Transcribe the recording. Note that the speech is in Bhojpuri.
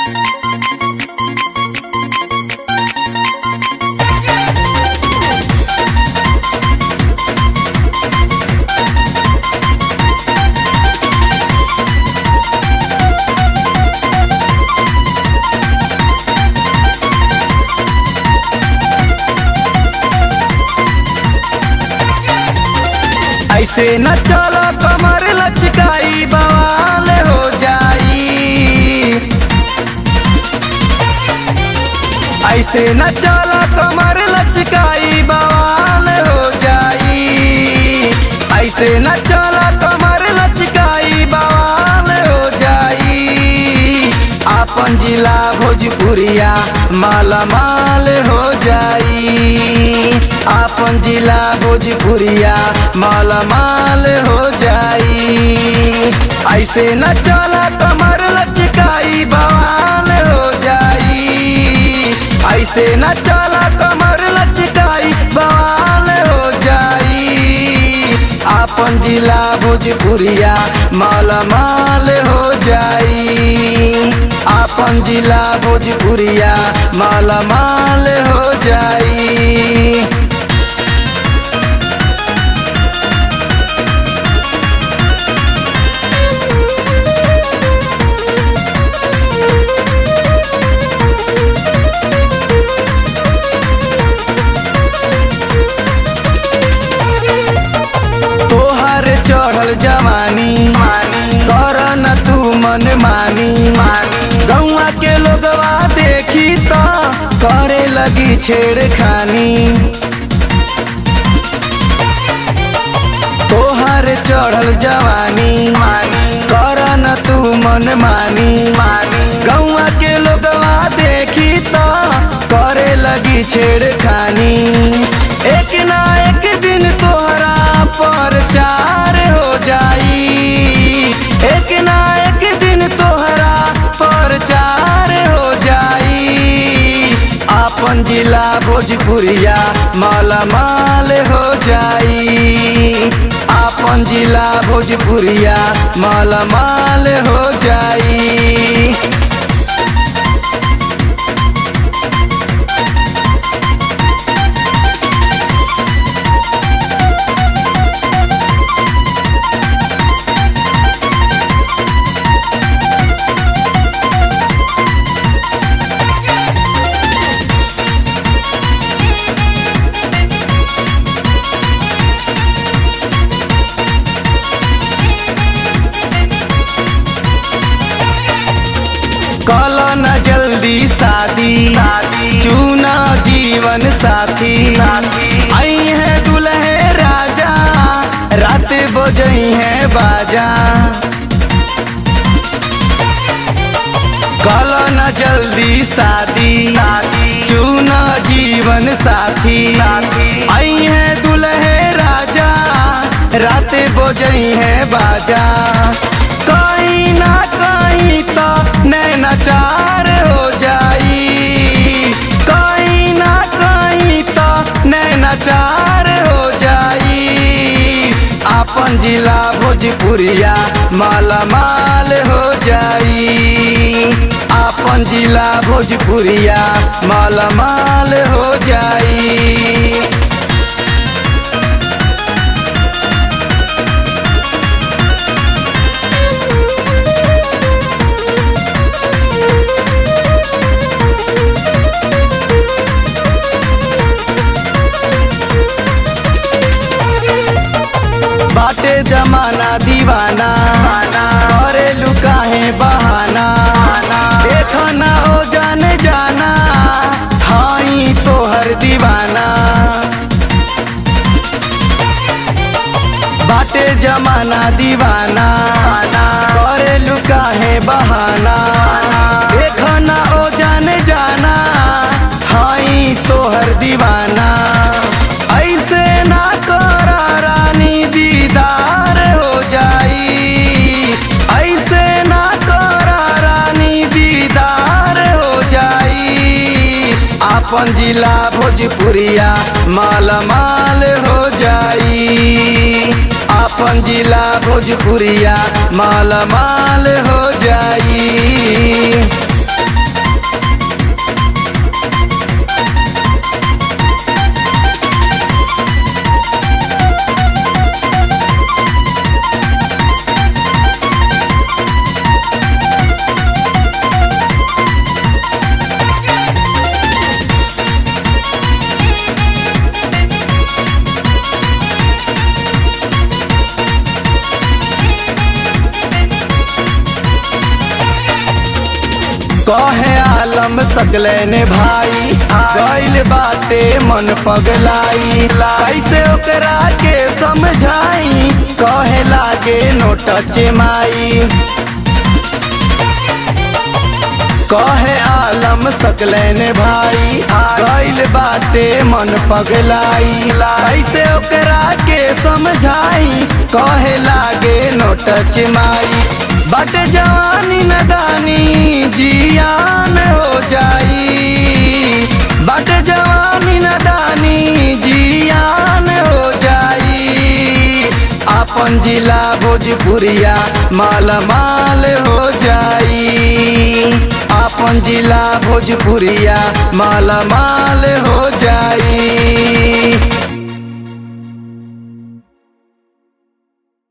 ऐसे न चलो कमर लचकाई बवाल हो जाई ऐसे न चलो कमर लचकाई बवाल हो जाई ऐसे न चलो कमर लचकाई बवाल हो जाई आपन जिला भोजपुरिया माला माल हो जाई आपन जिला भोजपुरिया माला माल हो जाई ऐसे न चला कमर लचकाई बवाल हो जाई ऐसे न चला कमर लचकाई बवाल हो जाई आपन जिला भोजपुरिया माला माल हो जाई आपन जिला भोजपुरिया माला माल हो जाई तोहर चढ़ल जवानी कर न तू मन मानी गौआ के लोगवा देखी तो करे लगी छेड़खानी तोहर चढ़ल जवानी कर न तू मन मानी गौआ के लोगवा देखी तो करे लगी छेड़खानी एक ना एक दिन तोहरा पर चार हो जाई एक ना एक दिन तोहरा पर चार हो जाई आपन जिला भोजपुरिया माला माल हो जाई आपन जिला भोजपुरिया माला माल हो जाई कल न जल्दी शादी चुना जीवन साथी आई है दुल्हे राजा रात बजई है बाजा कल न जल्दी शादी चुना जीवन साथी आई है दुल्हे राजा रात बजई है बाजा कहीं ना कहीं तो नैनाचार हो जाई कहीं ना कहीं तो नैनाचार हो जाई आपन जिला भोजपुरिया माला माल हो जाई आपन जिला भोजपुरिया माला माल हो जाई बाटे जमाना दीवाना करे लुकाहे बहाना देखो ना ओ जाने जाना हाई तोहर दीवाना बाटे जमाना दीवाना करे लुकाहे बहाना देखो ना ओ जाने जाना हाई तोहर दीवाना ऐसे ना कर रानी दीदार हो जाई ऐसे ना कर रानी दीदार हो जाई आपन जिला भोजपुरिया माला माल हो जाई आपन जिला भोजपुरिया माला माल हो जाई कहे आलम सकलैने भाई गइल बाटे मन पगलाई कैसे ओकरा के समझाई कहे लागे नोट माई कहे आलम सकलैन भाई गइल बाटे मन पगलाई कैसे ओकरा के समझाई कहे लागे नोट माई बाटे जवानी नदानी जियान हो जाई बाटे जवानी नदानी जियान हो जाई अपन जिला भोजपुरिया माल माल हो जाई अपन जिला भोजपुरिया माल माल हो जाई